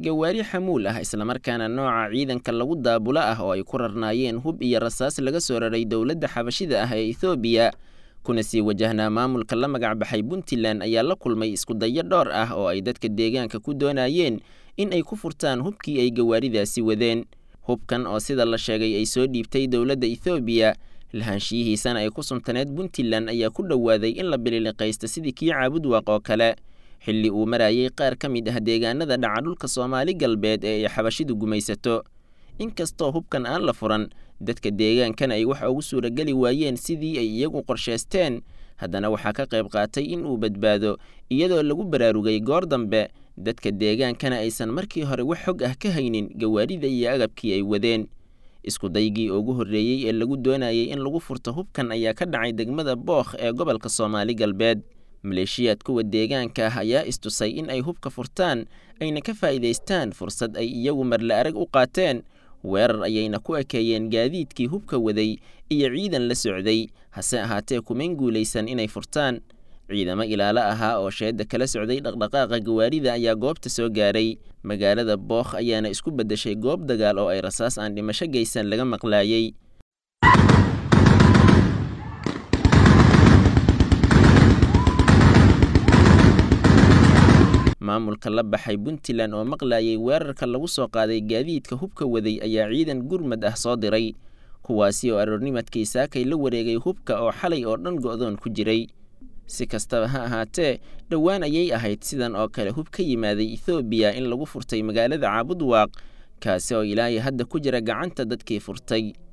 gawaari xamuul ah islamarkaana nooca ciidanka lagu daabulo ah oo ay ku rarnaayeen hub iyo rasaas laga soo raray dowladda xabashida ah ee ethoobiya kuna sii wajahnaa maamulka la magac baxay puntland ayaa la kulmay iskudayo dhowr ah oo ay dadka deegaanka ku doonayeen in ay ku furtaan hubkii ay gawaaridaasi wadeen hubkan oo sida la sheegay ay soo dhiibtay dowladda ethoobiya lahaanshiyihiisana ay ku suntaneed puntland ayaa ku dhowaaday in la bililiqaysto sidii kii caabudwaaq oo kale xilli uu marayay qaar ka mid ah deegaanada dhaca dhulka soomaali galbeed ee ay xabashidu gumaysato inkastoo hubkan aan la furan dadka deegaankana ay waxa ugu suurageli waayeen sidii ay iyagu qorshaysteen haddana waxaa ka qayb qaatay in uu badbaado iyadoo lagu baraarugay goor dambe dadka deegaankana aysan markii hore wax xog ah ka haynin gawaarida iyo agabkii ay wadeen iskudaygii ugu horreeyey ee lagu doonayay in lagu furto hubkan ayaa ka dhacay degmada bookh ee gobolka soomaali galbeed maleeshiyaad kuwa deegaanka ah ayaa istusay in ay hubka furtaan ayna ka faa'iidaystaan fursad ay iyagu marle arag u qaateen weerar ayayna ku ekeeyeen gaadiidkii hubka waday iyo ciidan la socday hase ahaatee kumayn guulaysan inay furtaan ciidamo ilaalo ahaa oo sheedda kala socday dhaqdhaqaaqa gawaarida ayaa goobta soo gaaray magaalada bookh ayaana isku beddeshay goob dagaal oo ay rasaas aan dhimasho geysan laga maqlaayey maamulka la baxay puntland oo maqlaayay weerarka lagu soo qaaday gaadiidka hubka waday ayaa ciidan gurmad ah soo diray kuwaasi oo aroornimadkii saakay la wareegay hubka oo xalay oo dhan go'doon ku jiray si kastaba ha ahaatee dhowaan ayay ahayd sidan oo kale hub ka yimaaday ethoobiya in lagu furtay magaalada caabudwaaq kaasi oo ilaahay hadda ku jira gacanta dadkii furtay